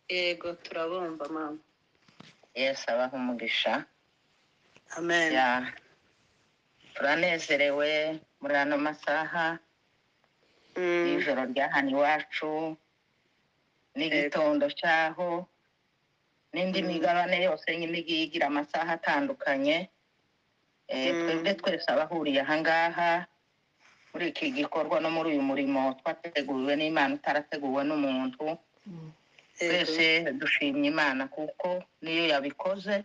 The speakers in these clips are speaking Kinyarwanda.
yego turabumva mama yesu abaha umugisha amen ya turanezerewe muri ano masaha Mm, y'ijoro rya hano iwacu n'igitondo cyaho n'indi Mm. migabane yose y'imigi igira amasaha atandukanye Eh, Mm. twebwe twese abahuriye aha ngaha muri iki gikorwa no muri uyu murimo twateguwe n'imana utarateguwe n'umuntu yego twese dushimye imana kuko niyo yabikoze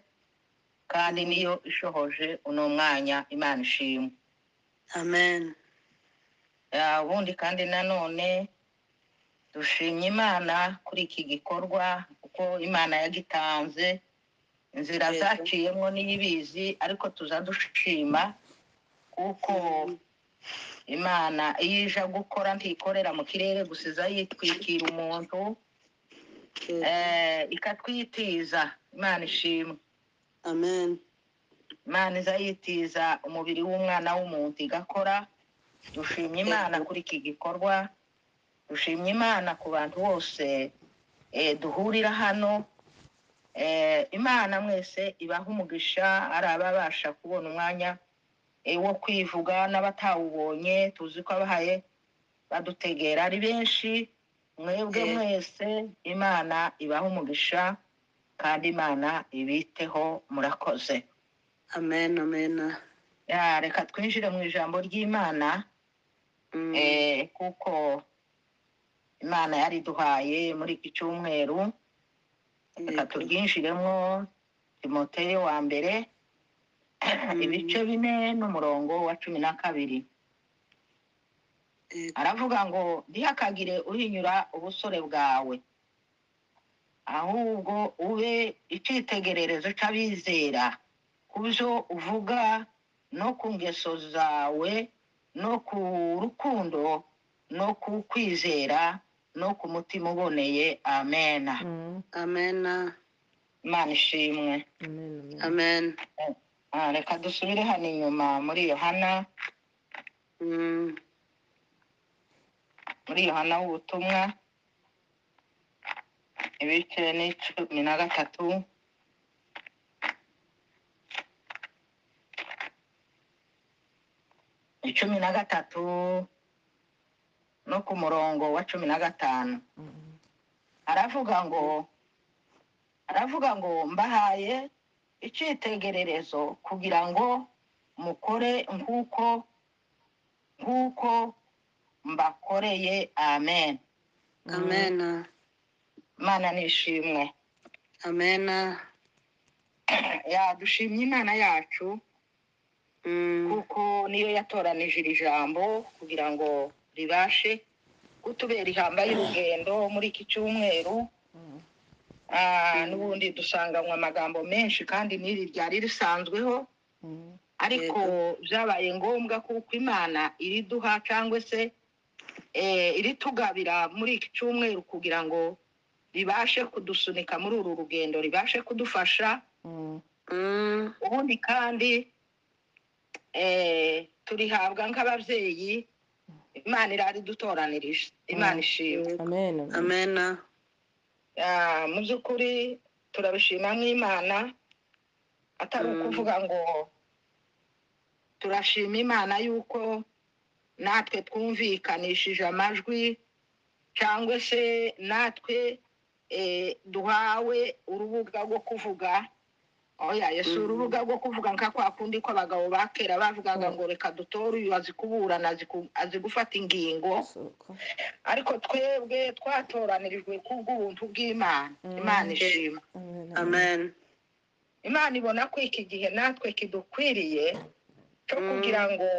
kandi niyo ishohoje uno mwanya imana ishimwe amen Ah, ubundi kandi nanone dushimye imana kuri iki gikorwa kuko imana yagitanze inzira Yego. zaciyemo niyo ibizi ariko tuza dushima kuko Mhm. imana iyo ija gukora ntikorera mu kirere gusa iza yitwikira umuntu yego, eh, ikatwitiza imana ishimwe amen imana iza yitiza umubiri w'umwana w'umuntu igakora dushimye imana kuri iki gikorwa dushimye imana ku bantu bose eh, duhurira hano Eh, imana mwese ibaha umugisha ari ababasha kubona umwanya eh, wo kwivuga n'abatawubonye tuzi ko abahaye badutegera ari benshi mwebwe Yego. mwese imana ibaha umugisha kandi imana ibiteho murakoze amen amen Ya, reka twinjire mu ijambo ry'imana Mm, eh, kuko imana yariduhaye muri iki cyumweru reka yego, turyinjiremo timoteyo wa mbere ibice bine n'umurongo wa cumi na kabiri yego, aravuga ngo ntihakagire uhinyura ubusore bwawe ahubwo ube icyitegererezo cy'abizera ku byo uvuga no ku ngeso zawe no ku rukundo no ku kwizera no ku mutima uboneye amen amen imana ishimwe amen Ah, reka dusubire hano inyuma muri yohana Mm, muri yohana w'ubutumwa ibice ni cumi na gatatu icumi na gatatu no ku murongo wa cumi na gatanu aravuga ngo aravuga ngo mbahaye icyitegererezo kugira ngo mukore nk'uko nk'uko mbakoreye amen amen imana nishimwe amen yadushimye imana yacu Mm, kuko niyo yatoranije iri jambo kugira ngo ribashe kutubera ihamba y'urugendo muri iki cyumweru Ah, n'ubundi dusanganywa amagambo menshi kandi n'iri ryari risanzweho ariko byabaye ngombwa kuko imana iriduha cyangwa se eh, iritugabira muri iki cyumweru kugira ngo ribashe kudusunika muri uru rugendo ribashe kudufasha mm, ubundi kandi eh, turihabwa nk'ababyeyi imana irari dutoranirije imana ishimwe amen amen Ah, mu by'ukuri turabishima nk'imana atari Mm. ukuvuga ngo turashima imana yuko natwe twumvikanishije amajwi cyangwa se natwe eh, duhawe urubuga rwo kuvuga oya yesu Mm. urubuga rwo kuvuga nka kwa kundi ko abagabo ba kera bavugaga ngo reka dutore uyu azi kuburana azi ku- azi gufata ingingo ariko twebwe twatoranirijwe kubw'ubuntu bw'imana Mm. imana ishima amen imana ibona ko iki gihe natwe kidukwiriye cyo Mm. kugira ngo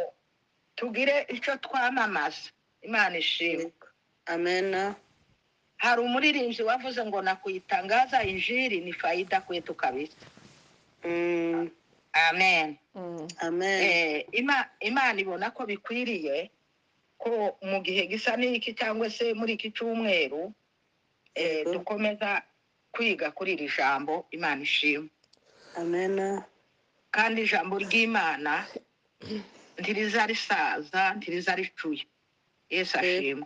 tugire icyo twamamaza imana ishima yego, amen hari umuririmbyi wavuze ngo nakuyitangaza injiri ni fayida kwetu kabisa Mm, amen amen Eh, ima- imana ibona ko bikwiriye ko mu gihe gisa n'iki cyangwa se muri iki cyumweru eh, Yego. dukomeza kwiga kuri iri jambo imana ishima amen kandi ijambo ry'imana ntiriza risaza ntiriza ricuye yesu ashima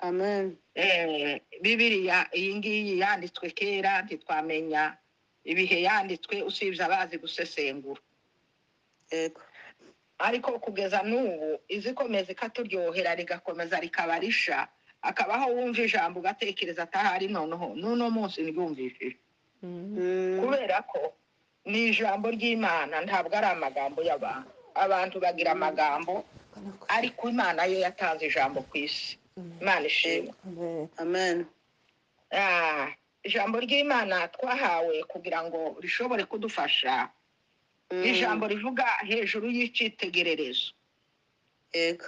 Amen. Eh, bibiriya iyi ngiyi yanditswe kera ntitwamenya ibihe yanditswe usibye abazi gusesengura Yego. ariko kugeza n'ubu izikomeza ikaturyohera rigakomeza rikabarisha akabaho wumva ijambo ugatekereza atahari noneho n'uno munsi ryumvishije Mm. kubera ko ni ijambo ry'imana ntabwo ari amagambo y'abantu abantu bagira amagambo ariko imana yo yatanze ijambo ku isi imana ishimwe Amen. Ah, ijambo ry'imana twahawe kugira ngo rishobore kudufasha Mm. ni ijambo rivuga hejuru y'icyitegererezo Yego.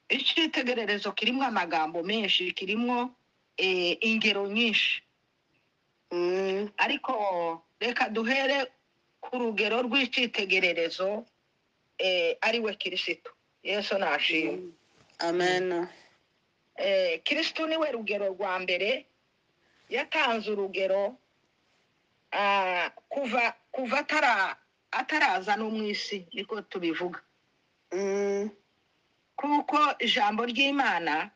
icyitegererezo kirimo amagambo menshi kirimo eh, ingero nyinshi Mm. ariko reka duhere ku rugero rw'icyitegererezo eh, ari we kirisito yesu nashimwe Amen. Eh, kirisitu niwe rugero rwa mbere yatanze urugero ah, kuva kuva atara ataraza no mu isi niko tubivuga Mm. kuko ijambo ry'imana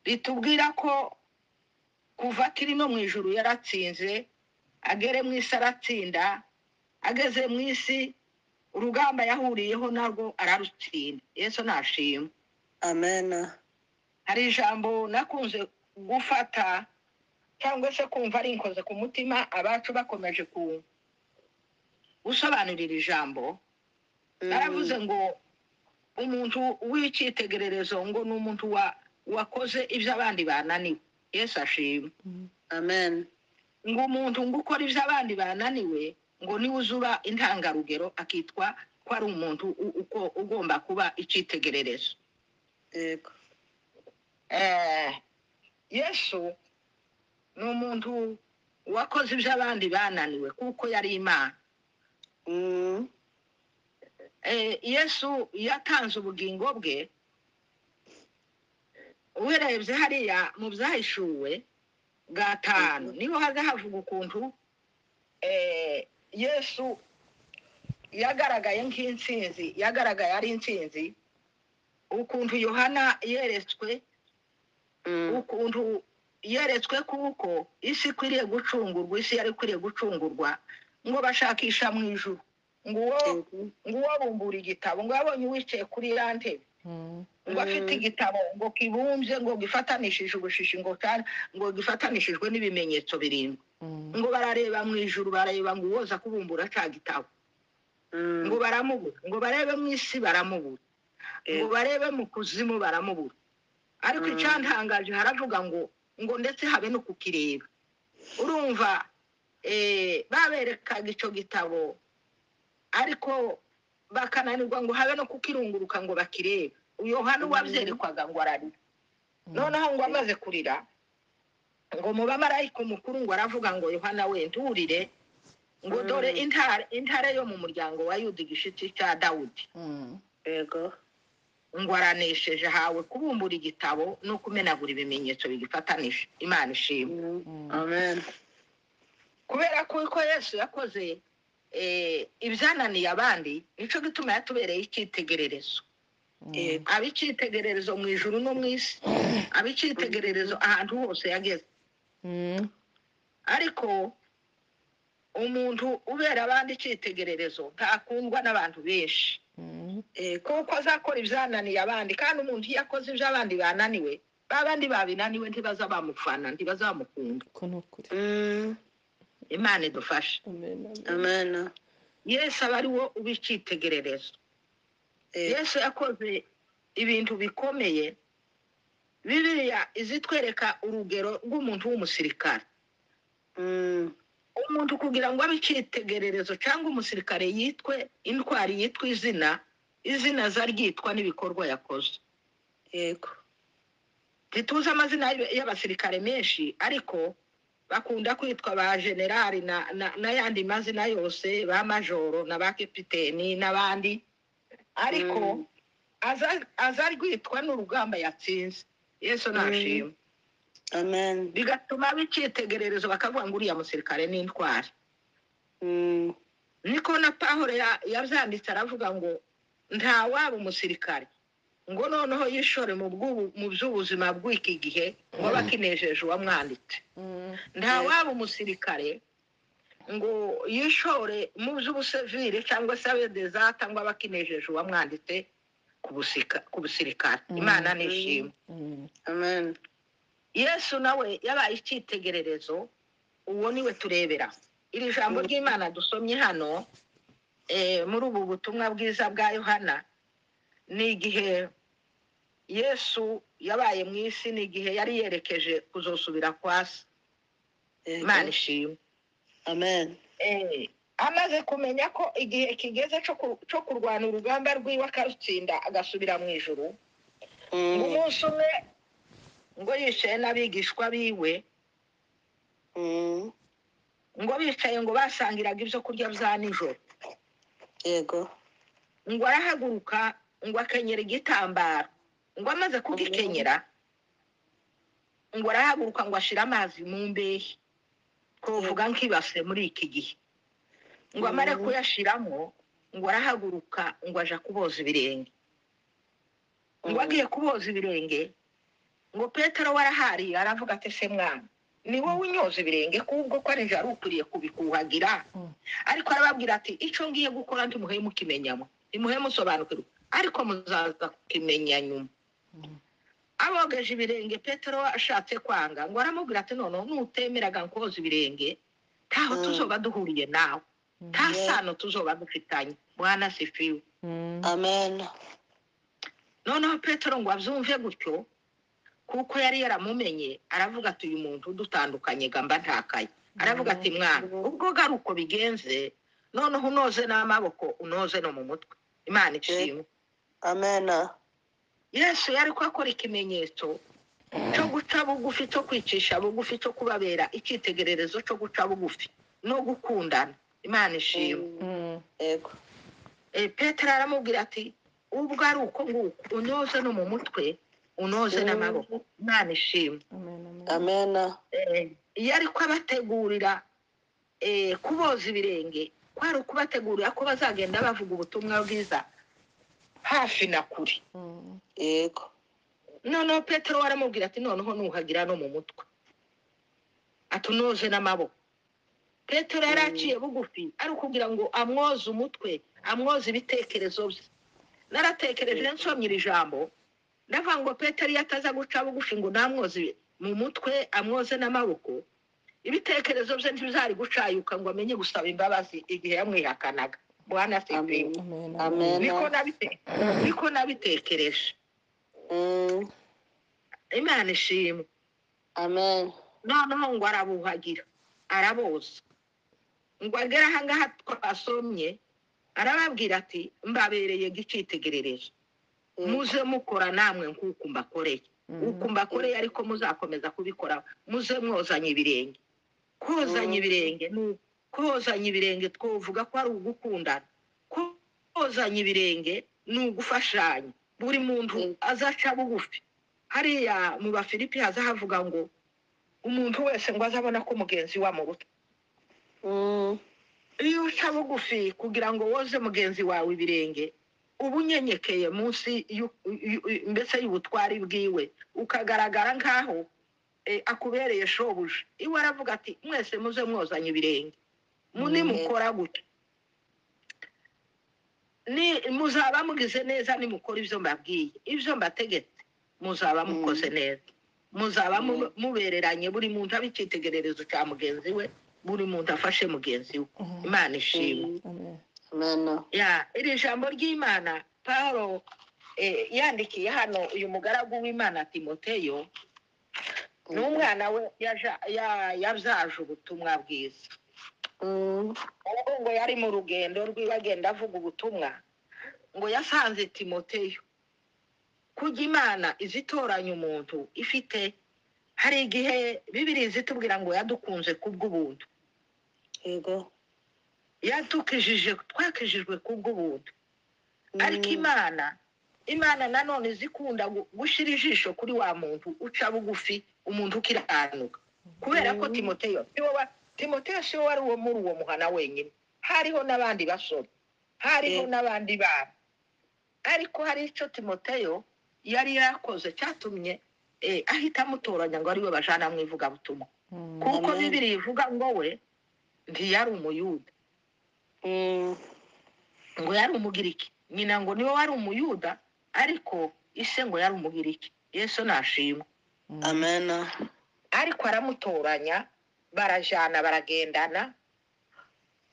ritubwira ko kuva akiri no mu ijuru yaratsinze agere mu isi aratsinda ageze mu isi urugamba yahuriyeho narwo ararutsinda yesu nashimwe Amen. hari ijambo nakunze gufata cyangwa se kumva rinkoze ku mutima abacu bakomeje ku gusobanurira ijambo Mm. naravuze ngo umuntu w'icyitegererezo ngo ni umuntu wa wakoze ibyo abandi bananiwe yesu ashima Amen. ngo umuntu ngo ukora ibyo abandi bananiwe ngo niwe uzuba intangarugero akitwa ko ari umuntu u- uko- ugomba kuba icyitegererezo Yego. Eh, yesu ni umuntu wakoze ibyo abandi bananiwe kuko yari imana Mm. Eh, yesu yatanze ubugingo bwe uherebye hariya mu byahishuwe gatanu niho haza havuga ukuntu eh, yesu yagaragaye nk'intsinzi yagaragaye ari intsinzi ukuntu yohana yeretswe Mm. ukuntu yeretswe kuko isi ikwiriye gucungurwa isi yari ikwiriye gucungurwa ngo bashakisha mu ijuru ngo uwo Yego. ngo uwo bumbura igitabo ngo yabonye uwicaye kuri ya ntebe ngo afite Mm. igitabo ngo kibumbye ngo gifatanishije ubushishi ngo cyane ngo gifatanishijwe n'ibimenyetso birindwi ngo barareba mu ijuru barareba ngo uwoza kubumbura cya gitabo Mm. ngo baramubura ngo barebe mu isi baramubura ngo Yego. barebe mu kuzimu baramubura ariko Mm. icyantangaje haravuga ngo ngo ndetse habe no kukireba urumva eh, baberekaga icyo gitabo ariko bakananirwa ngo habe no kukirunguruka ngo bakirebe yohana Mm. uwabyerekwaga ngo ararira noneho ngo amaze kurira ngo mu bamarayika umukuru ngo aravuga ngo yohana we nturire ngo Mm. dore intare intare yo mu muryango wa yuda igishitsi cya dawudi Yego. ngo aranesheje hawe kubumbura igitabo no kumenagura ibimenyetso bigifatanije imana ishimwe Mm. Amen. kubera ko uko yesu yakoze eh, ibyananiye abandi nicyo gituma yatubereye icyitegererezo aba icyitegererezo mu ijuru no mu isi aba icyitegererezo ahantu hose yageze ariko umuntu ubera abandi icyitegererezo ntakundwa n'abantu benshi Yego. kuko azakora ibyananiye abandi kandi umuntu iyo akoze ibyo abandi bananiwe ba bandi babinaniwe ntibaza bamufana ntibaza bamukunda Mm. imana idufashe Amen. yesu aba ari wo uba icyitegererezo Yego. yesu yakoze ibintu bikomeye biriya izitwereka urugero rw'umuntu w'umusirikare Mm. umuntu kugira ngo abe icyitegererezo cyangwa umusirikare yitwe intwari yitwa izina izina zaryitwa n'ibikorwa yakoze Yego. ntituzi amazina y'ab- y'abasirikare menshi ariko bakunda kwitwa ba generali na- na- n'ayandi mazina yose ba majoro na ba kapiteni n'abandi ariko Mm. aza aza rwitwa n'urugamba yatsinze yesu nashima Amen. bigatuma b'icyitegererezo bakavuga ngo uriya musirikare ni intwari Mm. niko na pahuro ya- yabyanditse aravuga ngo nta waba umusirikare ngo noneho yishore mu bw'ubu- mu by'ubuzima bw'iki gihe ngo aba akinejeje uwamwanditse nta waba umusirikare ngo yishore mu by'ubusivire cyangwa se abe dezata ngo aba akinejeje uwamwanditse ku busika- ku busirikare Mm. imana nishimwe Amen. yesu nawe yabaye icyitegererezo uwo niwe turebera iri jambo ry'imana dusomye hano eh, muri ubu butumwa bwiza bwa yohana ni igihe yesu yabaye mu isi ni igihe yari yerekeje kuzosubira kwa se Yego. imana ishimwe Amen. Eh, amaze kumenya ko igihe kigeze cyo ku- cyo kurwana urugamba rw'iwe akarutsinda agasubira mu ijuru Mm, ngo umunsi umwe ngo yicaye n'abigishwa biwe mm, ngo bicaye ngo basangiraga ibyo kurya bya nijoro Yego. ngo arahaguruka ngo akenyera igitambaro ngo amaze kugikenyera ngo arahaguruka ngo ashyire amazi mu mbehe twavuga nk'ibase muri iki gihe ngo amare Mhm. kuyashyiramo ngo arahaguruka ngo aja kuboza ibirenge ngo Mhm. agiye kuboza ibirenge ngo petero warahariye aravuga ati se mwana ni wowe unyoza ibirenge kubwo ko ari ari ukwiriye kubikuhagira Mm. ariko arababwira ati icyo ngiye gukora ndimuhe mukimenyamo ndimuhe musobanukirwa ariko muzaza kukimenya nyuma abogeje ibirenge petero ashatse kwanga ngo aramubwira ati noneho nutemeraga nkoza ibirenge ntaho Mm. tuzoba duhuriye nawe nta sano tuzoba dufitanye mwana sifiwe Amen. noneho petero ngo abyumve gutyo kuko yari yaramumenye aravuga ati uyu muntu udutandukanye gamba ntakaye aravuga ati mwana ubwo gari uko bigenze noneho unoze n'amaboko unoze no mu mutwe imana ishimwe Amen. yesu yari ko akora ikimenyetso cyo guca bugufi cyo kwicisha bugufi cyo kubabera icyitegererezo cyo guca bugufi no gukundana imana ishimwe Mm, Yego. Eh, petero aramubwira ati ubwo ari uko nguko unoze no mu mutwe unoze Mm. n'amaboko imana ishimwe Amen. Eh, iyo ari kubategurira eh, kuboza ibirenge kwari ukubategurira ko bazagenda bavuga ubutumwa bwiza hafi na kure Yego. noneho petero aramubwira ati noneho nuhagira no mu mutwe ati unoze n'amaboko petero yari Mm. aciye bugufi ari ukugira ngo amwoze umutwe amwoze ibitekerezo bye naratekereje nsomye iri jambo ndavuga ngo petero iyo ataza guca bugufi ngo namwoze mu mutwe amwoze n'amaboko ibitekerezo bye ntibizari gucayuka ngo amenye gusaba imbabazi igihe yamwihakanaga bwana Amen. sivimu Amen. niko nabite- niko nabitekereje Mm, imana ishimwe Amen. noneho ngo arabuhagira araboza ngo agere ahangaha twasomye arababwira ati mbabereye icyitegererezo Mm, muze mukora namwe nk'uko mbakoreye uko mbakoreye ariko muzakomeza kubikora muze mwozanya ibirenge kozanya Mm. ibirenge ni uku. kozanya ibirenge twavuga ko ari ugukundana Ko- kozanya ibirenge ni ugufashanya buri muntu Mm. azaca bugufi hariya mu bafilipi haza havuga ngo umuntu wese ngo azabona ko mugenzi we amurutse mm, iyo uca bugufi kugira ngo woze mugenzi wawe ibirenge uba unyenyekeye munsi y'u- y'u- y'u- mbese y'ubutwari bwiwe ukagaragara nk'aho eh, akubereye shobuja iwe aravuga ati mwese muze mwozanye ibirenge mu- Mm. nimukora gutya ni- muzaba mugize neza nimukora ibyo mbabwiye ibyo mbategetse muzaba Mm. mukoze neza muzaba mu- Mm. mubereranye buri muntu aba icyitegererezo cya mugenzi we buri muntu afashe mugenzi we imana ishimwe mm, Amen. ya iri jambo ry'imana paul eh, yandikiye hano uyu mugaragu w'imana timoteyo ni umwana we yaja- ya- yabyaje ubutumwa bwiza Mm, ubwo ngo yari mu rugendo rwiwe agenda avuga ubutumwa ngo yasanze timoteyo kujya imana izi itoranya umuntu ifite hari igihe bibiri zitubwira ngo yadukunze kubw'ubuntu Yego. yatukijije twakijijwe kubw'ubuntu ariko Mm, imana imana nanone zikunda gu- gushyira ijisho kuri wa muntu uca bugufi umuntu ukiranuka kubera ko Mm. timoteyo siwe wa- timoteyo siwe wari uwo muri uwo muhana wenyine hariho n'abandi basore Yego. hariho n'abandi bana ariko hari icyo timoteyo yari yarakoze cyatumye eh, ahita amutoranya ngo ariwe bajana mu ivugabutumwa kuko Amen. bibiri ivuga ngo we ntiyari umuyuda Mm. ngo yari umugiriki nyina ngo niwe wari umuyuda ariko ise ngo yari umugiriki yesu nashimwe Amen. ariko aramutoranya barajana baragendana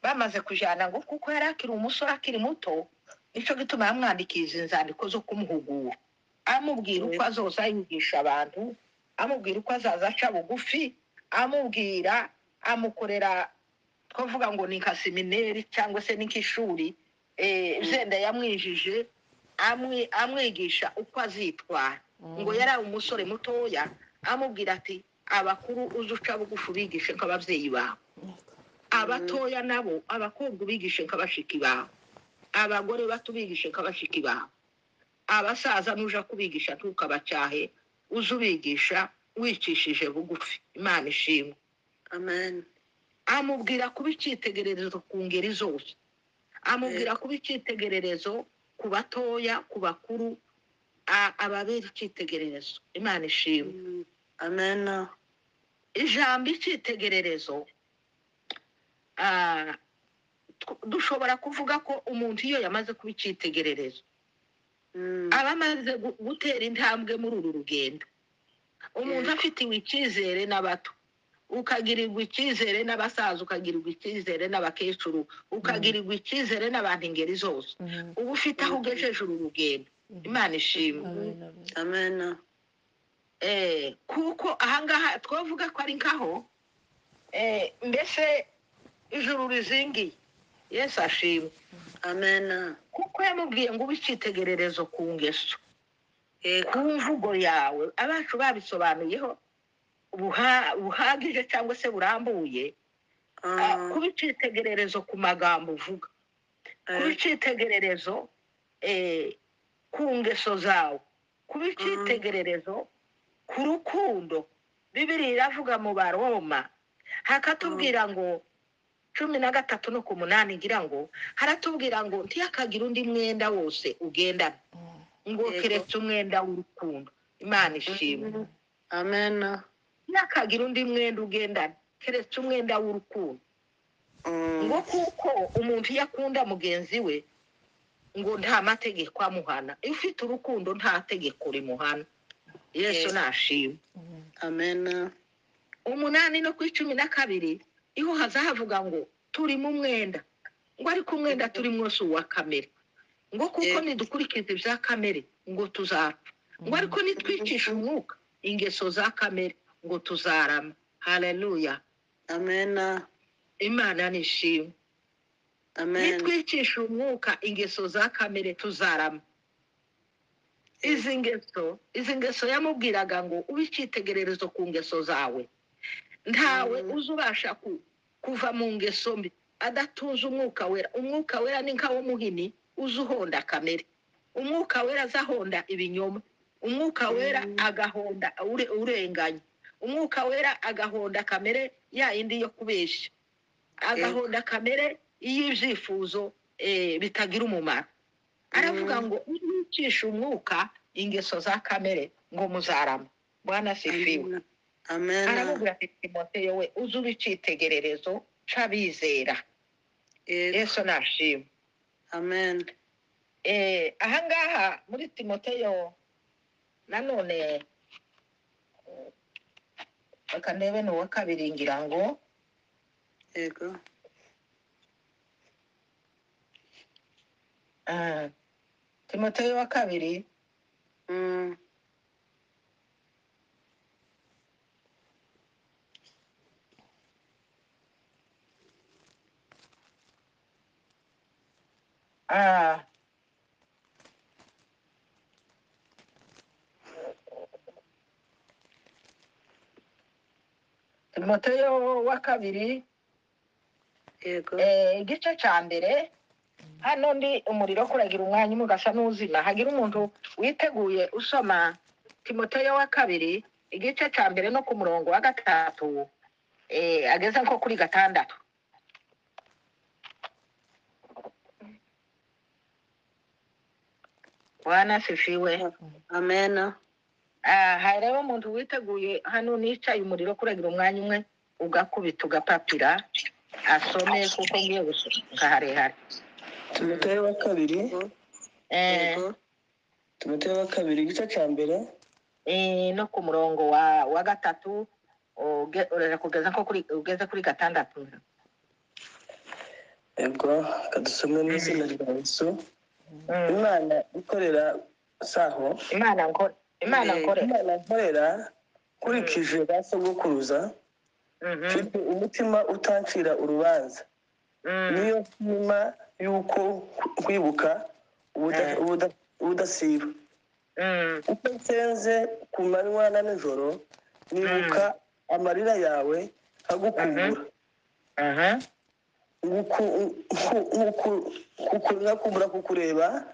bamaze kujana ngo kuko yari akiri umusore akiri muto nicyo gituma yamwandikiye izi nzandiko zo kumuhugura amubwira uko azoza yigisha abantu amubwira uko azaza aca bugufi amubwira amukorera twavuga ngo ni nka semineri cyangwa se ni nk'ishuri eh, zenda yamwijije amwi- amwigisha uko azitwara ngo yari umusore mutoya amubwira ati abakuru uzi uca bugufi ubigishe nk'ababyeyi bawe abatoya nabo abakobwa ubigishe nk'abashiki bawe abagore bato ubigishe nk'abashiki bawe abasaza nuja kubigisha ntukabacyahe uze ubigisha wicishije bugufi imana ishimwe Amen. amubwira kuba icyitegererezo ku ngeri zose amubwira kuba icyitegererezo ku batoya ku bakuru a- ababera icyitegererezo imana ishimwe Mm. Amen. ijambo icyitegererezo ah, tw- dushobora kuvuga ko umuntu iyo yamaze kuba icyitegererezo Mm. aba amaze gu- gutera intambwe muri uru rugendo umuntu Yes. afitiwe icyizere n'abato ukagirirwa icyizere n'abasaza ukagirirwa icyizere n'abakecuru ukagirirwa icyizere n'abantu ingeri zose uba ufite aho ugejeje uru rugendo imana ishimwe Amen. Eh, kuko ahangaha twavuga ko ari nkaho eh, mbese ijuru rizingiye yesu ashimwe Amen. kuko yamubwiye ngo ube icyitegererezo ku ngeso ku Yego. mvugo yawe abacu babisobanuyeho buha- buhagije cyangwa se burambuye ah, Ah, kuba icyitegererezo ku magambo uvuga kuba eh, icyitegererezo eh, ku ngeso zawe kuba icyitegererezo ku rukundo bibiri iravuga mu baroma hakatubwira ngo cumi na gatatu no ku munani igira ngo haratubwira ngo ntiyakagire undi mwenda wose ugendana ngo Yego. keretse umwenda w'urukundo imana ishimwe Mm. Amen. ntiyakagira undi mwenda ugendana keretse umwenda w'urukundo Mm. ngo kuko umuntu iyo akunda mugenzi we ngo nta mategeko amuhana iyo ufite urukundo nta tegeko rimuhana yesu Yes. nashimwe Amen. umunani no ku icumi na kabiri iho haza havuga ngo turimo umwenda ngo ariko umwenda turi mwose uwa kamere ngo kuko Yes. nidukurikiza ibya kamere ngo tuzapfa ngo ariko nitwicisha umwuka ingeso za kamere ngo tuzarama haleluya Amen. imana nishimwe Amen. nitwicisha umwuka ingeso za kamere tuzarama izi ngeso izi ngeso yamubwiraga ngo ube icyitegererezo ku ngeso zawe ntawe Mm. uza ubasha ku- kuva mu ngeso mbi adatunze umwuka wera umwuka wera ni nka w'umuhini uza uhonda kamere umwuka wera aza ahonda ibinyoma umwuka wera Mm. agahonda ure- urenganya umwuka wera agahonda kamere ya yindi yo kubeshya agahonda kamere y'ibyifuzo eh, bitagira umumaro aravuga Mm. ngo nicisha umwuka ingeso za kamere ngo muzarama bwana sifiwe Amen. Amen. aramubwira ati timoteyo we uze uba icyitegererezo c'abizera Yego. yesu nashima Amen. Eh, ahangaha muri timoteyo nanone eh, reka ndebe ni uwa kabiri ngira ngo Yego. ah, timoteyo wa kabiri Mm. ah, timoteyo wa kabiri Yego. Eh, igice cya mbere hano ndi umuriro kuragira umwanya umwe ugasa n'uzima hagira umuntu witeguye usoma timoteyo wa kabiri igice cya mbere no ku murongo wa gatatu eh, ageze nko kuri gatandatu bwana sifiwe amena Ah, hari rero umuntu witeguye hano nicaye umuriro kuragira umwanya umwe ugakubita ugapapira asome kuko ngiye gusohoka harehare timoteyo wa kabiri yego Eh, yego timoteyo wa kabiri igice cya mbere eh, no ku murongo wa wa gatatu uge- urera kugeza nko kuri ugeze kuri gatandatu yego kadusomwe mu izina rya yesu Mm. imana ikorera saho imana nkore imana nkore imana nkorera nkurikije ba sogokuruza Mhm, mfite umutima utancira urubanza mm, niyo nshima y'uko nkwibuka ubuda- Mm. ubuda- ubudasiba mm, uko nsenze ku manywa na nijoro nibuka amarira yawe nkagukubura aha, Nguku- nku- nkuku- kuku- ngakumbura kukureba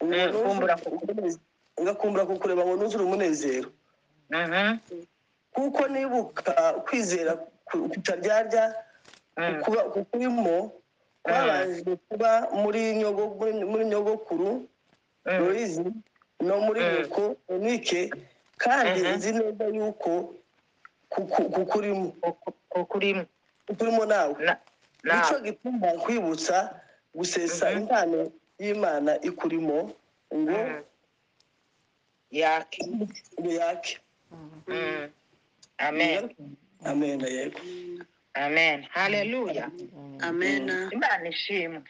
ngo Mm, nuzure kumbura kuku- umunezero. ngakumbura kukureba ngo nuzure umunezero mhm, kuko nibuka kwizera ku- kutaryarya mm, kuba- kukurimo kwabanje kuba muri nyogo- muri- muri nyogokuru mm, loyizi no muri Mm. nyoko unike kandi Mhm. nzi neza yuko kuku- kukurimo kuku- kukurimo kukurimo nawe Na- nicyo nawe gituma nkwibutsa gusesa Mhm. impano y'imana ikurimo ngo Mm. yake ngo yake Mm. amen amena yego amen haleluya amena imana ishimwe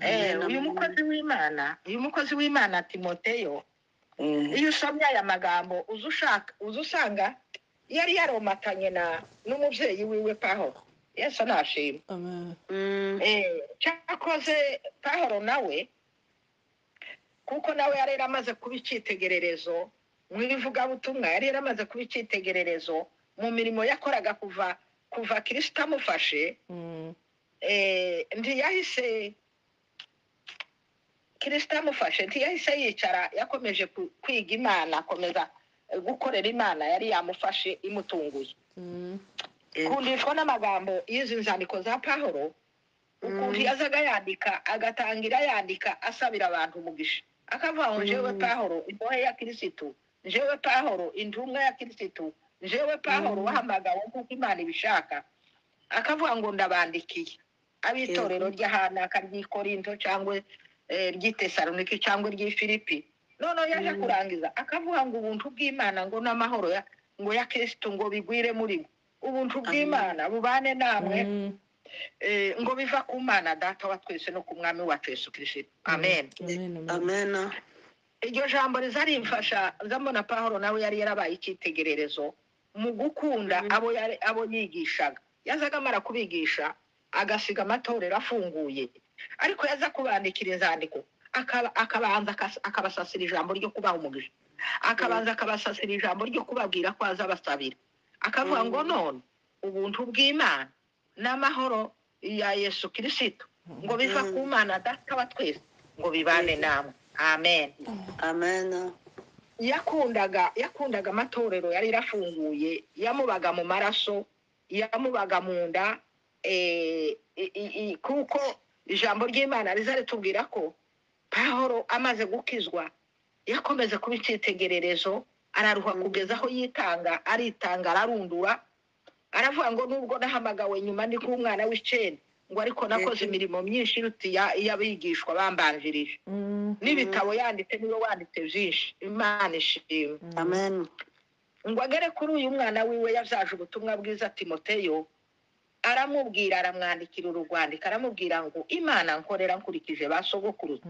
Eh, uyu mukozi w'imana uyu mukozi w'imana timoteyo Mm. iyo usomye aya magambo uza ushaka uza usanga yari yaromatanye na n'umubyeyi wiwe pahoro yesu nashima Mm, Eh, cyakoze pahoro nawe kuko nawe yari yaramaze kuba icyitegererezo mu ivugabutumwa yari yaramaze kuba icyitegererezo mu mirimo yakoraga kuva kuva kirisita amufashe eh, ntiyahise kirisita amufashe ntiyahise yicara yakomeje ku- kwiga imana akomeza eh, gukorera imana yari yamufashe imutunguye yego kundishwa n'amagambo y'izi nzandiko za pahoro ukuntu Mm. yazaga yandika agatangira yandika asabira abantu umugisha akavuga ngo njyewe Mm. pahoro imbohe ya kirisitu njyewe pahoro intumwa ya kirisitu njyewe pahoro Mm. wahamagawe nk'uko imana ibishaka akavuga ngo ndabandikiye ab'itorero ry'ahanaka ry'ikorinto cyangwa eh, ry'itesaloniki cyangwa ry'ifilipi noneho yaje Mm. kurangiza akavuga ngo ubuntu bw'imana ngo n'amahoro ya ngo ya kirisitu ngo bigwire muri mwe ubuntu Amen. bw'imana bubane namwe eh, ngo biva ku mana data wa twese no ku mwami wacu yesu kirisito amen amena iryo jambo rizarimfasha mbona pahoro nawe yari yarabaye icyitegererezo mu gukunda Mhm. abo yari abo yigishaga yazaga amara kubigisha agasiga amatorero afunguye ariko yaza kubandikira inzandiko akaba- akabanza akas- akabasasira ijambo ryo kubaha umugisha akabanza akabasasira ijambo ryo kubabwira ko azabasabira akavuga ngo Mhm. none ubuntu bw'imana n'amahoro ya yesu kirisito ngo biva Mhm. ku mana data wa twese ngo bibane Mhm. namwe amen amena yakundaga yakundaga amatorero yari yarafunguye yamubaga mu maraso yamubaga mu nda eh, i- i- i- kuko ijambo ry'imana riza ritubwira ko pahoro amaze gukizwa yakomeza kuba icyitegererezo araruha Mm. kugeza aho yitanga aritanga ararundura aravuga ngo nubwo nahamagawe nyuma ndi nk'umwana w'icenda ngo ariko nakoze Mhm. imirimo myinshi iruta iya- iy'abigishwa bambanjirije n'ibitabo yanditse niwe wanditse byinshi imana ishimwe amen ngo agere kuri uyu mwana wiwe yabyaje ubutumwa bwiza timoteyo aramubwira aramwandikira uru rwandiko aramubwira ngo imana nkorera nkurikije ba sogokuruza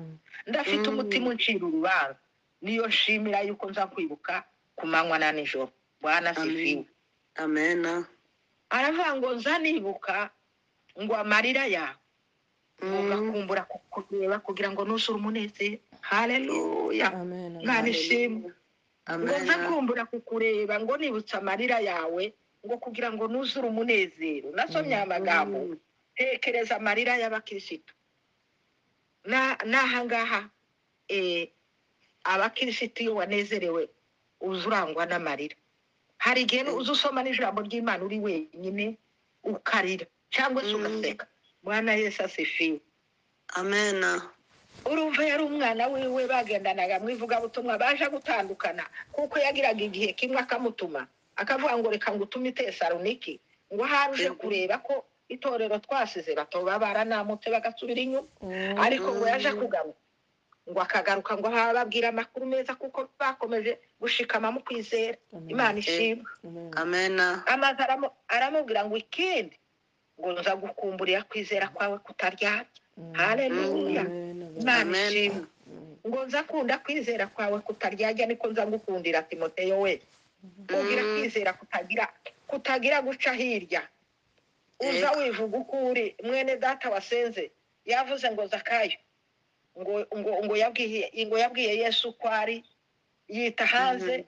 ndafite Mm. umutima uncira urubanza niyo nshimira yuko nza kwibuka ku manywa na nijoro bwana Amen. sifiwe amena aravuga ngo nza nibuka ngo amarira yawe Mm, ugakumbura kukureba kugira ngo nuzure umunezero haleluya imana ishimwe ngo amena nzakumbura kukureba ngo nibutse amarira yawe ngo kugira ngo nuzure umunezero nasomye aya magambo Mm, tekereza amarira y'abakirisitu Na- n'ahangaha eh, abakirisitu iyo wanezerewe uza urangwa n'amarira hari igihe Mm. uza usoma n'ijambo ry'imana uri wenyine ukarira cyangwa se Mm. ugaseka mwana yesu asifiwe amena urumva yari umwana wiwe bagendanaga mu ivugabutumwa baje gutandukana kuko yagiraga igihe kimwe akamutuma akavuga ngo reka ngo utume itesaloniki ngo ahari uje Yego. kureba ko itorero twasize batoba baranamutse bagasubira inyuma ariko ngo yaje kugaruka ngo akagaruka ngo aha babwira amakuru meza kuko bakomeje gushikama mu kwizera imana ishimwe amena amaze aramu- aramubwira ngo ikindi ngo nza gukumburira kwizera kwawe kutaryarya haleluya imana Amen. ishimwe ngo nza kunda kwizera kwawe kutaryarya niko nza gukundira timoteyo we kugira Mm. kwizera kutagira kutagira guca hirya uza Yego. wivuga uko uri mwene data wasenze yavuze ngo zakayo ngo ngo ngo yabwiye ngo yabwiye yesu uko ari yita hanze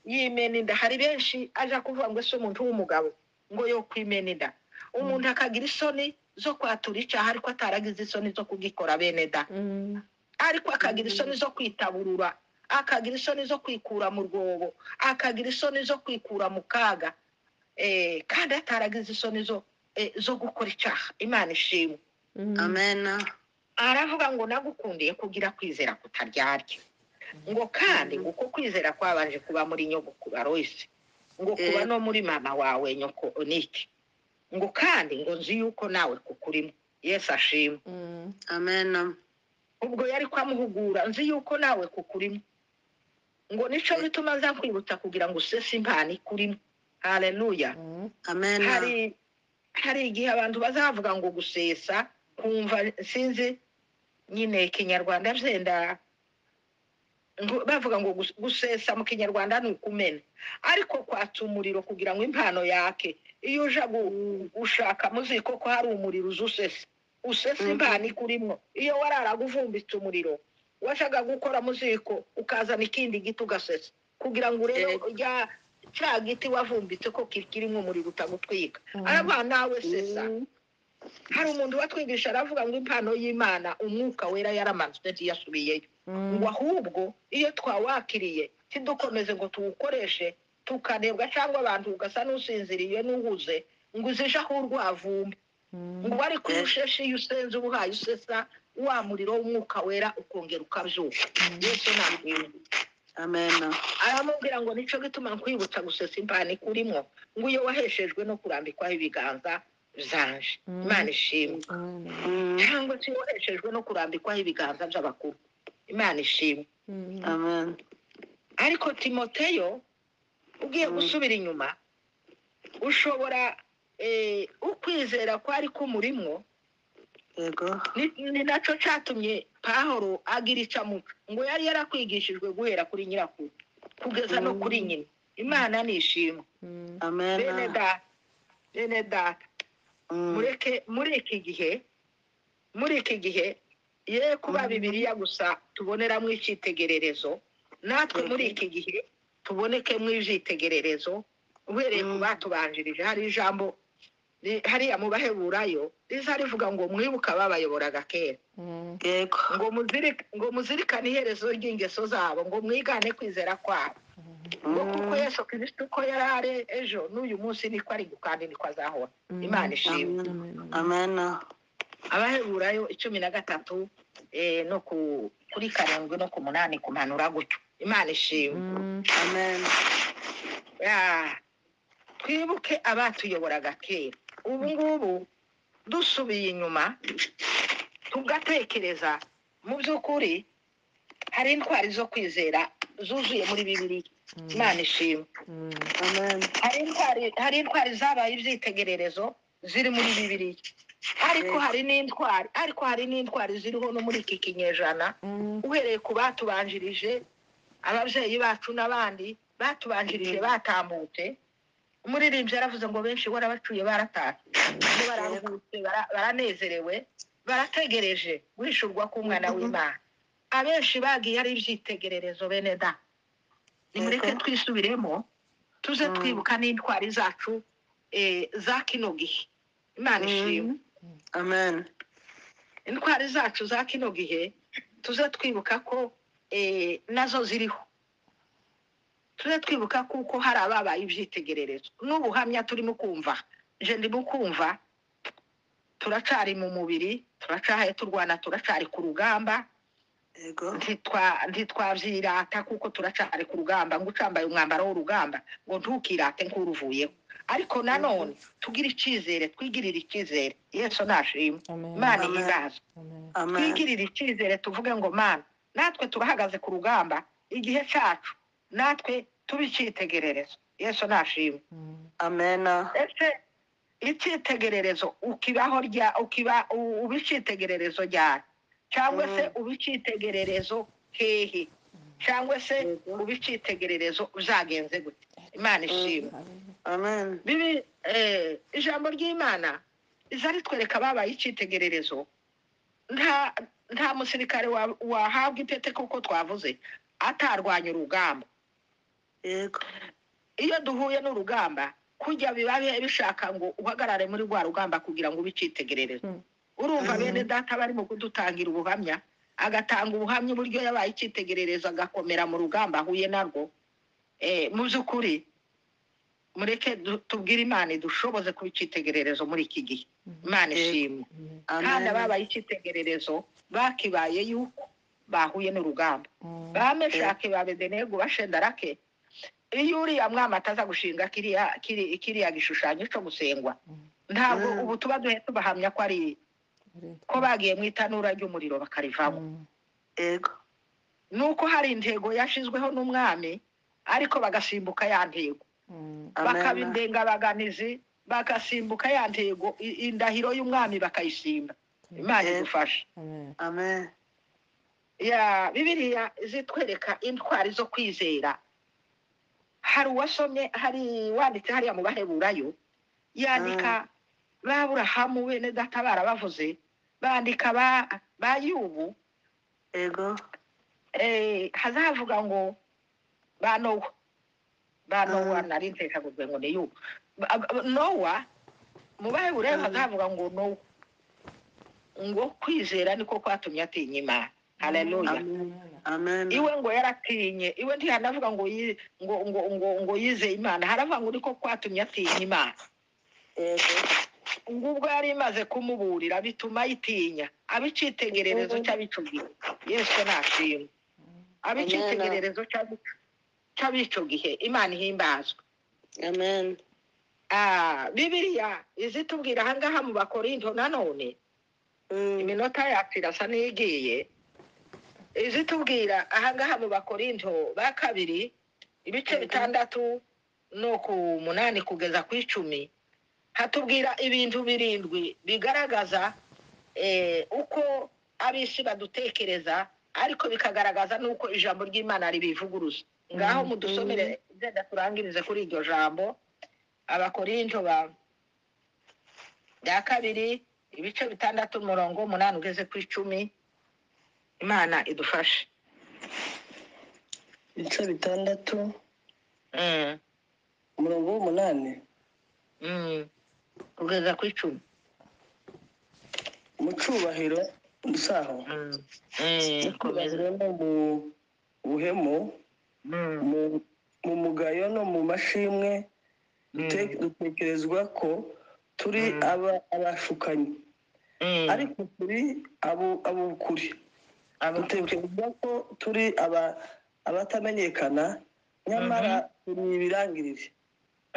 yimena inda hari benshi aja kuvuga ngo ese umuntu w'umugabo ngo yo kwimena inda umuntu akagira isoni zo kwatura icyaha ariko ataragize isoni zo kugikora bene da ariko akagira isoni zo kwitaburura akagira isoni zo kwikura mu rwobo akagira isoni zo kwikura mu kaga eh, kandi ataragize isoni zo eh, zo gukora icyaha imana ishimwe amena aravuga ngo nagukundiye kugira kwizera kutaryarya ngo kandi ngo uko kwizera kwabanje kuba muri nyogokuru aloyse ngo kuba Eh. no muri mama wawe nyoko onike ngo kandi ngo nzi yuko nawe kukurimo yesu ashimwe amena ubwo yari kwamuhugura nzi yuko nawe kukurimo ngo nico bituma nza kwibutsa kugira ngo usese impano ikurimo haleluya hari amena hari igihe abantu bazavuga ngo gusesa kumva sinzi nyine kinyarwanda byenda ngo- bavuga ngo gus- gusesa mu kinyarwanda ni ukumena ariko kwatsa umuriro kugira ngo impano yake iyo uja gu- gushaka muzi ko ko hari umuriro uza usesa usesa Mhm. impano ikurimo iyo wararaga uvumbitse umuriro washaka gukora muziko ukazana ikindi giti ugasesa kugira ngo urebe Yego. rya cya giti wavumbitse ko kirimo umuriro utagutwika aravuga nawe sesa hari umuntu watwigisha aravuga ngo impano y'imana umwuka wera yaramanutse ntiyasubiyeyo ngo ahubwo iyo twawakiriye ntidukomeze ngo tuwukoreshe tukanebwa cyangwa abantu ugasa n'usinziriye n'uhuze ngo uzije aho urwavumba ngo ariko Eh. usheshe iyo usenze uba uhaye usesa wa muriro w'umwuka wera ukongera ukabyuka yesu ntabwira amena aramubwira ngo nico gituma nkwibutsa gusesa impano ikurimo ngo iyo waheshejwe no kurambikwaho ibiganza byanje Mm. imana ishimwe Mm. cyangwa se iyo waheshejwe no kurambikwaho ibiganza by'abakuru imana ishimwe amen ariko timoteyo ugiye Mm. gusubira inyuma ushobora eh, ukwizera kwari kumurimwo yego ni ni nacyo cyatumye pahoro agira icyo amuca ngo yari yarakwigishijwe guhera kuri nyirakuru kugeza no kuri nyina imana nishimwe bene amena data bene data Mm. mureke muri iki gihe muri iki gihe ye kuba Mm. bibiliya gusa tuboneramo icyitegererezo natwe muri iki gihe tubonekemo ibyitegererezo uhereye ku Mm. batubanjirije hari ijambo ri- hariya mu baheburayo riza rivuga ngo mwibuka babayoboraga kera yego ngo muzirike ngo muzirikane iherezo ry'ingeso zabo ngo mwigane kwizera kwabo ngo kuko Mm. yesu kirisito uko yari ari ejo n'uyu munsi niko ari kandi niko azahora imana ishimwe Amen. amena abaheburayo icumi na gatatu eh, no ku kuri karindwi no ku munani kumanura gutyo imana ishimwe amen Ah, twibuke abatuyoboraga kera ubu ngubu dusubiye inyuma tugatekereza mu by'ukuri hari intwari zo kwizera zuzuye muri bibiliya imana ishimwe amen hari intwari hari intwari zabaye ibyitegererezo ziri muri bibiliya ariko Yego. hari n'intwari ariko hari n'intwari ziriho no muri iki kinyejana uhereye ku batubanjirije ababyeyi bacu n'abandi batubanjirije batambutse umuririmbyi yaravuze ngo benshi warabacuye baratatse ngo barangurutse bara- baranezerewe barategereje guhishurwa k'umwana w'imana abenshi bagiye ari ibyitegererezo bene da nimureke Yego. twisubiremo tuze Mm. twibuka n'intwari zacu eh, za kino gihe imana ishimwe amen intwari zacu za kino gihe tuze twibuka ko eh, nazo ziriho tuze twibuka kuko hari ababaye ibyitegererezo n'ubuhamya turimo kumva nje ndimo kumva turacari mu mubiri turacahaye turwana turacari ku rugamba yego Ntitwa- ntitwavyirata kuko turacari ku rugamba ngo ucambaye umwambaro w'urugamba ngo ntukirate nk'uruvuyeho ariko nanone tugire icizere twigirire icizere yesu nashimwe Amen. imana Amen. ihimbaza Amen. amen twigirire icyizere tuvuge ngo mana natwe turahagaze ku rugamba igihe cyacu natwe tube icyitegererezo yesu nashimwe Mm. amena ese icyitegererezo ukibaho rya ukiba u- uba icyitegererezo ryari cyangwa se uba icyitegererezo hehe cyangwa se Yego. uba icyitegererezo uzagenze gute imana ishimwe Hallelujah. amen bibi eh, ijambo ry'imana riza ritwereka babaye icyitegererezo nta nta musirikare wa- wahabwa itete kuko twavuze atarwanya urugamba yego iyo duhuye n'urugamba kujya biba bi- bishaka ngo uhagarare muri rwa rugamba kugira ngo ube icyitegererezo Mm. urumva Mhm. bene data barimo kudutangira ubuhamya agatanga ubuhamya uburyo yabaye icyitegererezo agakomera mu rugamba ahuye narwo Eh, mu by'ukuri mureke du- tubwire imana idushoboze kuba icyitegererezo muri iki gihe imana Yego. ishimwe Amen. amen kandi ababaye icyitegererezo bakibaye yuko bahuye n'urugamba Mm. bameshake ba bedenego bashendarake iyo uriya mwami ataza gushinga kiriya kiri- kiriya gishushanyo cyo gusengwa Mm. ntabwo Mm. ubu tuba duhe tubahamya ko ari ko bagiye mu itanura ry'umuriro bakarivaho Mm. yego nuko hari intego yashizweho n'umwami ariko bagasimbuka ya ntego Mm. bakaba amen indengabaganizi bagasimbuka ya ntego i- indahiro y'umwami bakayisimba imana Yego. idufasha Amen. amen ya bibiliya zitwereka intwari zo kwizera hari uwasomye hari wanditse hariya mu baheburayo yandika ba burahamu bene data barabavuze bandika ba ba yubu yego eh, hazavuga ngo ba nowa ba nowa Mm. nari ntekaguzwe ngo ni yubu Ba- ba- nowa mu baheburayo Mm. hazavuga ngo nowa ngo kwizera niko kwatumye atinya imana haleluya Amen. amen iwe ngo yaratinye iwe ntihanavuga ngo yi- ngo ngo ngo ngo yize imana haravuga ngo niko kwatumye atinya imana yego ngo ubwo yari imaze kumuburira bituma ayitinya abicitegererezo cy'abicugihe yesu nashimwe abicitegererezo cy'abicu- cy'abico gihe imana ihimbazwa amen Ah, bibiliya izitubwira ahangaha mu bakorinto nanone Mm. iminota yacu irasa n'iyigiye izitubwira ahangaha mu bakorinto ba kabiri ibice Mhm. bitandatu no ku munani kugeza ku icumi hatubwira ibintu birindwi bigaragaza eh, uko ab'isi badutekereza ariko bikagaragaza n'uko ijambo ry'imana ribivuguruza ngaho Mhm. mudusomere genda turangirize kuri iryo jambo abakorinto ba bya kabiri ibice bitandatu umurongo umunani ugeze ku icumi imana idufashe ibice bitandatu Mm, umurongo w'umunani mm. kugeza ku icumi mu cyubahiro dusaho Mm, mm, mu komeza. cyubahiro no mu buhemu Mm, mu mu mugayo no mu mashimwe dute- mm, dutekerezwa ko turi Mm. aba- abashukanyi mm. ariko turi abo- ab'ukuri Abo- dutekerezwa ko turi aba- abatamenyekana nyamara turi ibirangirire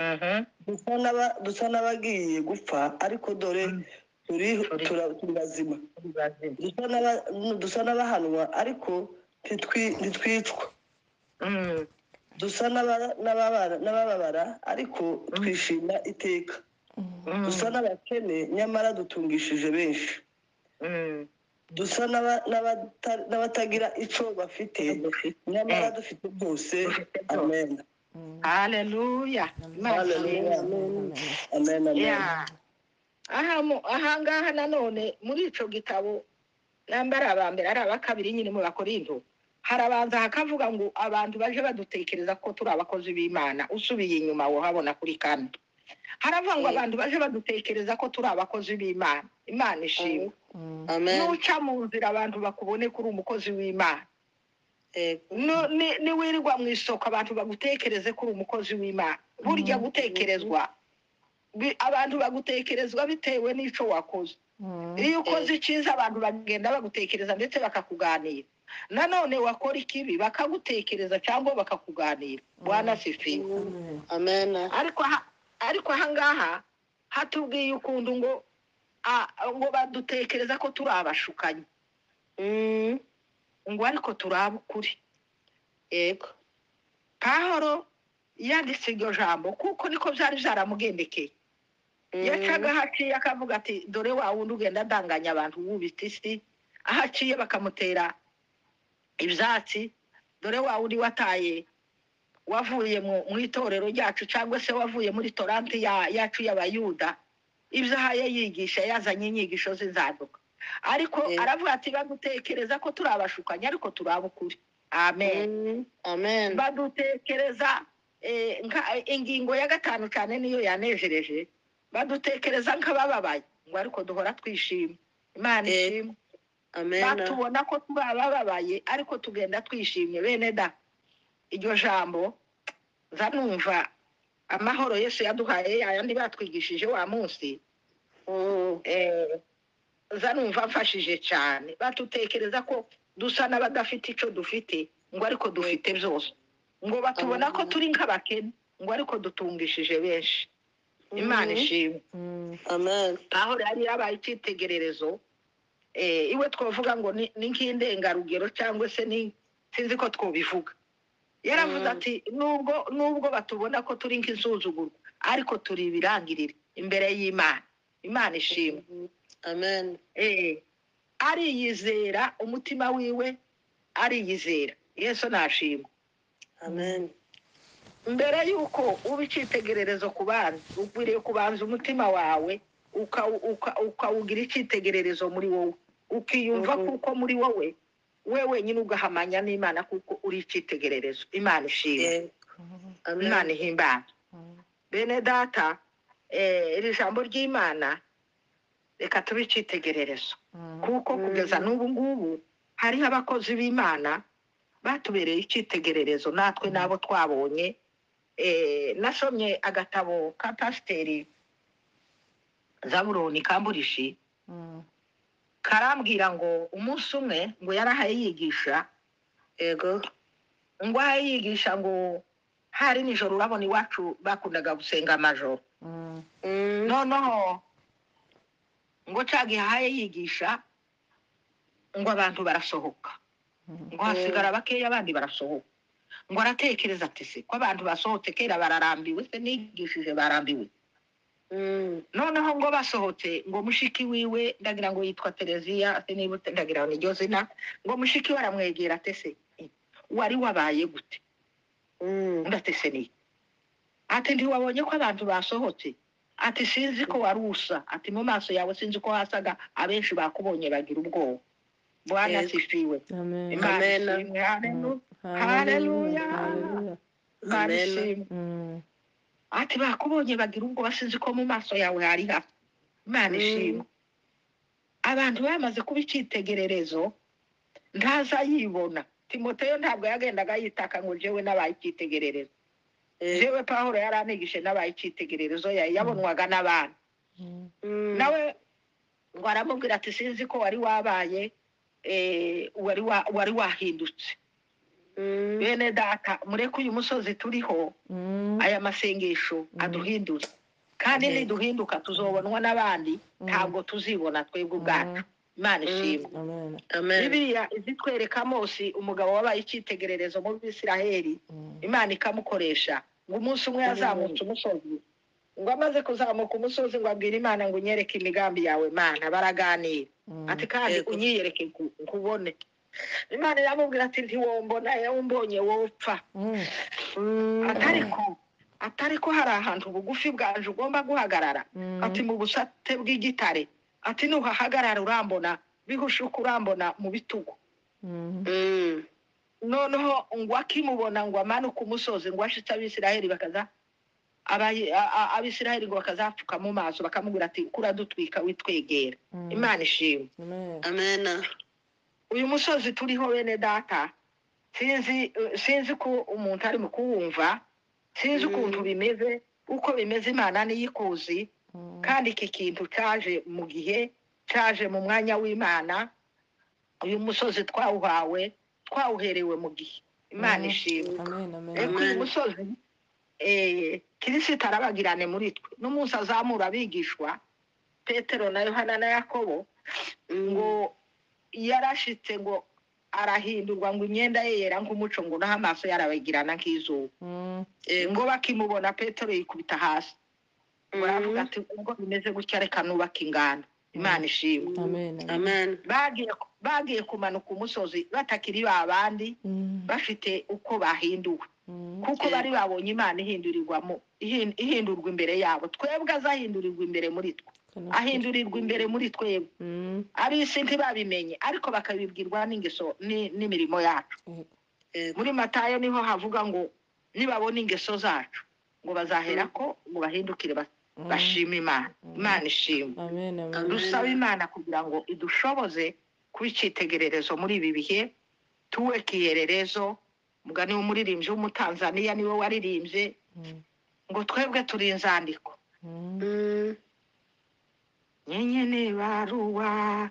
Mhm, dusa n'aba- dusa n'abagiye gupfa ariko dore Mm. turi Turi- tura- turi bazima bazima. dusa n'aba- dusa n'abahanwa ariko ntitwi- ntitwicwa Mm, dusa n'aba- n'ababara- n'abababara ariko twishima iteka mm, dusa n'abakene nyamara dutungishije benshi mm. dusa n'aba- n'abata- n'abatagira ico bafite nyamara Mm. dufite byose Dufite byose. amen Mm. haleluya Imana Haleluya. ishimwe. Amen. Amen. amen amen Ya. aha mu- ahangaha nanone muri ico gitabo namba ari aba mbere ari aba kabiri nyine mu bakorinto harabanza hakavuga ngo abantu baje badutekereza ko turi abakozi b'imana usubiye inyuma wohabona kuri kane harava ngo Mm. abantu baje badutekereza ko turi abakozi b'imana imana ishimwe Mm. amen nuca mu nzira abantu bakuboneka uri umukozi w'imana yego No- ni- niwirirwa mu isoko abantu bagutekereze ko uri umukozi w'imana burya Mm. gutekerezwa bi- abantu bagutekerezwa bitewe n'ico wakoze Mm. iyo ukoze icyiza abantu bagenda bagutekereza ndetse bakakuganira nanone wakora ikibi bakagutekereza cyangwa bakakuganira wanasifiwe Amen. amen ariko aha- ariko ahangaha hatubwiye ukuntu ngo a- ngo badutekereza ko turi abashukanyi Mm, ngo ariko turi ab'ukuri yego pahoro yanditse iryo jambo kuko niko byari byaramugendekeye Mm, yacaga haciye akavuga ati dore wa wundi ugenda adanganya abantu wubita isi aho aciye bakamutera ibyatsi dore wa wundi wataye wavuye mu- mu itorero ryacu cyangwa se wavuye muri toranti ya- yacu y'abayuda ibyaha yigisha yazanye inyigisho z'inzaduka ariko Yego. aravuga ati bagutekereza ko turi abashukanyi ariko turi ab'ukuri amen mm, amen badutekereza eh, nka- eh, ingingo ya gatanu cyane niyo yanejereje badutekereza nk'abababaye ngo ariko duhora twishima imana Eh, ishimwe amen batubona ko tuba abababaye ariko tugenda twishimye bene da iryo jambo nza numva amahoro yesu yaduhaye yayandi batwigishije wa munsi Mm, eh, nza numva amfashije cyane badutekereza ko dusa n'abadafite icyo dufite ngo ariko dufite byose ngo batubona ko turi nk'abakene ngo ariko dutungishije benshi imana mm, ishimwe Mm. amen aho yari yabaye icyitegererezo eh, iwe twavuga ngo ni ni nk'indengarugero cyangwa se ni sinzi ko twobivuga yaravuze Mm. ati nubwo nubwo batubona ko turi nk'insuzugurwa ariko turi ibirangirire imbere y'imana imana ishimwe amen Eh, ariyizera umutima wiwe ariyizera yesu nashima amen mbere y'uko uba icyitegererezo ku bandi ukwiriye kubanza umutima wawe ukawu- uka- ukawugira icyitegererezo muri wowe ukiyumva Mhm. kuko muri wowe we wenyine ugahamanya n'imana kuko uri icyitegererezo imana ishima yego amen imana ihimbana Mm. bene data eh, iri jambo ry'imana reka tube icyitegererezo Mm. kuko kugeza n'ubu ngubu hariho abakozi b'imana batubereye icyitegererezo natwe n'abo twabonye Eh, nasomye agatabo ka pasiteri zaburoni kamburishi Mm. karambwira ngo umunsi umwe ngo yarahaye yigisha yego ngo ahaye yigisha ngo hari nijoro urabona iwacu bakundaga gusenga amajoro Mm. Mm, noneho ngo cagihaye yigisha ngo abantu barasohoka ngo hasigara bakeya abandi barasohoka ngo aratekereza ati se ko abantu basohotse kera bararambiwe se nigishije barambiwe mm, noneho ngo basohotse ngo mushiki wiwe ndagira ngo yitwa tereziya se niba uta- ndagira ngo niryo zina ngo mushiki we aramwegera ati se wari wabaye gute mm, ndatese niye ati ntiwabonye ko abantu basohotse ati sinzi ko wari usa ati mu maso yawe sinzi ko hasaga abenshi bakubonye bagira ubwoba bwana Yego. sifiwe Amen. imana Amen. ishimwe haleluya Hallelujah. Hallelujah. Hallelujah. imana Amen. ishimwe Mm. ati bakubonye bagira ubwoba sinzi ko mu maso yawe hari hafi imana Mm. ishimwe abantu bamaze kuba icyitegererezo ntazayibona timoteyo ntabwo yagendaga yitaka ngo jewe n'abaye icyitegererezo yego jewe pahuro yari anigishe n'abaye icyitegererezo ya- yabonwaga n'abantu Mm. Mm, nawe ngo aramubwira ati sinzi ko wari wabaye eh, wari wa- wari wahindutse mm, bene data mureke uyu musozi turiho Mm. aya masengesho aduhindure kandi Amen. niduhinduka tuzobonwa n'abandi Mm. ntabwo tuzibona twebwe ubwacu imana ishimwe Amen. amen bibiliya izitwereka mose umugabo wabaye icyitegererezo mu bisiraheli Mm. imana ikamukoresha ngo umunsi umwe yazamutse umusozi ngo amaze kuzamuka umusozi ngo abwire imana ngo unyereke imigambi yawe mana baraganira Mm. ati kandi Yego. unyiyereke nku- nkubone imana iramubwira ati ntiwombona yewe umbonye wopfa Mm. Mm, atariko atariko hari ahantu ubugufi bwanje ugomba guhagarara Mm. ati mu busate bw'igitare ati nuhahagarara urambona bihushuka urambona mu bitugu Mm. mm, noneho ngo akimubona ngo amanuke umusozi ngo ashitse abisiraheli bakaza abayi- a- a- abisiraheli ngo bakazapfuka mu maso bakamubwira ati "Ko uradutwika witwegera Mm. imana ishimwe Amen. amen uyu musozi turiho bene data sinzi eh, sinzi ko umuntu ari mu kuwumva sinzi Mm. ukuntu bimeze uko bimeze imana niyikuzi Mm. kandi iki kintu cyaje mu gihe cyaje mu mwanya w'imana uyu musozi twawuhawe twawuherewe mu gihe imana Mm. ishimwe amen amen Eh, kuri uyu musozi eh, kirisito arabagirane muri twe n'umunsi azamura abigishwa petero na yohana na yakobo ngo yarashitse ngo arahindurwa ngo imyenda ye yera nk'umuco ngo naho amaso yarabagirana nk'izuba Mm. Eh, ngo bakimubona petero yikubita hasi ngo aravuga ati ubwo bimeze gutya reka nubaka ingano imana ishimwe amen amen amen bagiye bagiye kumanuka umusozi batakiri ba bandi Mm. bafite uko bahinduwe Mm. kuko Mm. bari babonye imana ihindurirwamo ihin- ihindurwa imbere yabo twebwe azahindurirwa imbere muri twe Kana- ahindurirwa imbere muri twebwe Mm. ab'isi ntibabimenye ariko bakabibwirwa n'ingeso ni- n'imirimo yacu Eh, muri matayo niho havuga ngo nibabona ingeso zacu ngo bazahera ko ngo bahindukire ba- mm. bashime imana Mm. imana ishimwe amen amen Amen. dusaba imana kugira ngo idushoboze kuba icyitegererezo muri ibi bihe tuwe kihererezo mugani w'umuririmbyi w'umutanzaniya niwe waririmbye Mm. ngo twebwe turi inzandiko Mm. Mm. nyenye ni barua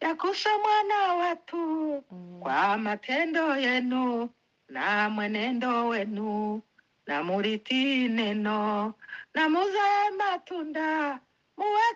yakuse mwana watu Mm. kwa matendo yenu na mwenendo wenu na muriti neno na muzae matunda muwe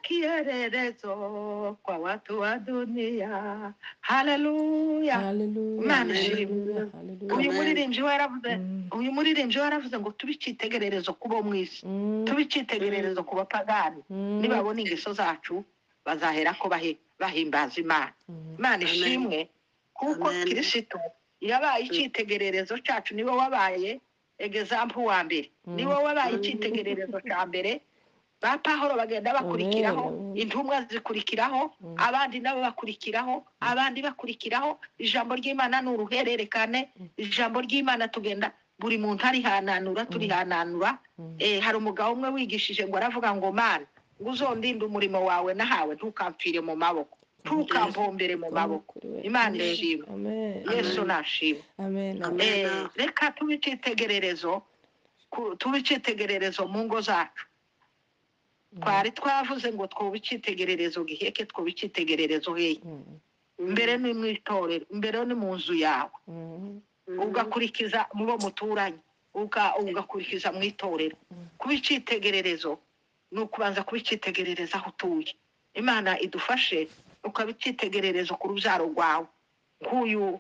kielelezo kwa watu wa dunia haleluya Hallelujah, Imana hallelujah, ishimwe. hallelujah. uyu Amen. muririmbyi we yaravuze Mm. uyu muririmbyi we yaravuze ngo tube icyitegererezo ku bo mu isi Mm. tube icyitegererezo ku bapagani Mm. nibabona ingeso zacu bazahera ko bahi- bahimbaza imana Mm. imana Amen. ishimwe kuko Amen. kirisito yabaye icyitegererezo cyacu niwe wabaye egezampu wa mbere Mm. niwe wabaye icyitegererezo cya mbere ba pahoro bagenda bakurikiraho Amen. intumwa zikurikiraho Mm. abandi nabo bakurikiraho abandi bakurikiraho ijambo ry'imana ni uruhererekane Mm. ijambo ry'imana tugenda buri muntu arihananura turihananura Mm. eh, hari umugabo umwe wigishije ngo aravuga ngo mana ngo uzondinde umurimo wawe nahawe ntukampfire mu maboko ntukampombere mu maboko imana ishimwe Amen. yesu nashimwe Amen. Amen. Amen. Eh, reka tube icyitegererezo ku- tube icyitegererezo mu ngo zacu twari twavuze ngo twuba icyitegererezo giheke twuba icyitegererezo hehe Mm. mbere ni mu itorero mbere ni mu nzu yawe Mm. ugakurikiza mu bo muturanye uga- ugakurikiza mu itorero Mm. kuba icyitegererezo ni ukubanza kuba icyitegererezo aho utuye imana idufashe ukaba icyitegererezo ku rubyaro rwawe nk'uyu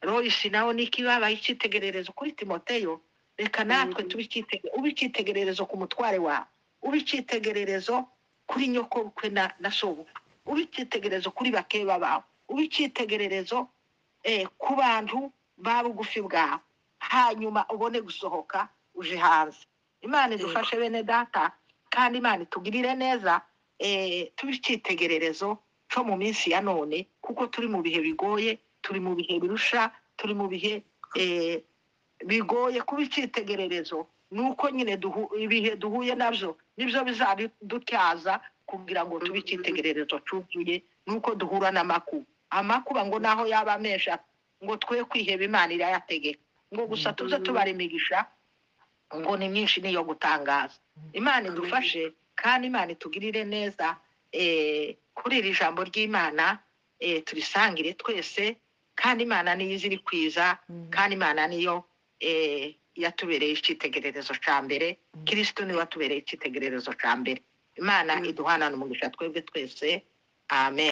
royisi nawe niki babaye icyitegererezo kuri timoteyo reka natwe Mhm. tube icyitege- ube icyitegererezo ku mutware wawe ube icyitegererezo kuri nyokobukwe na na sobukwe ube icyitegererezo kuri bakeba bawe ube icyitegererezo eh, ku bantu ba bugufi bwawe hanyuma ubone gusohoka uje hanze imana idufashe bene data kandi imana itugirire neza eh, tube icyitegererezo cyo mu minsi ya none kuko turi mu bihe bigoye turi mu bihe birusha turi mu bihe eh, bigoye kuba icyitegererezo ni uko nyine duhu- ibihe duhuye nabyo nibyo bizabidutyaza kugira ngo tube icyitegererezo cyuzuye ni uko duhura n'amakuba amakuba ngo naho yaba amesha ngo twe kwiheba imana irayategeka ngo gusa tuze tubara imigisha ngo ni myinshi niyo gutangaza imana idufashe kandi imana itugirire neza eh, kuri iri jambo ry'imana eh, turisangire twese kandi imana niyo izi iri kwiza Mm. kandi imana niyo eh, yatubereye icyitegererezo cya mbere kirisito niwe watubereye icyitegererezo cya mbere imana iduhanane umugisha twebwe twese amen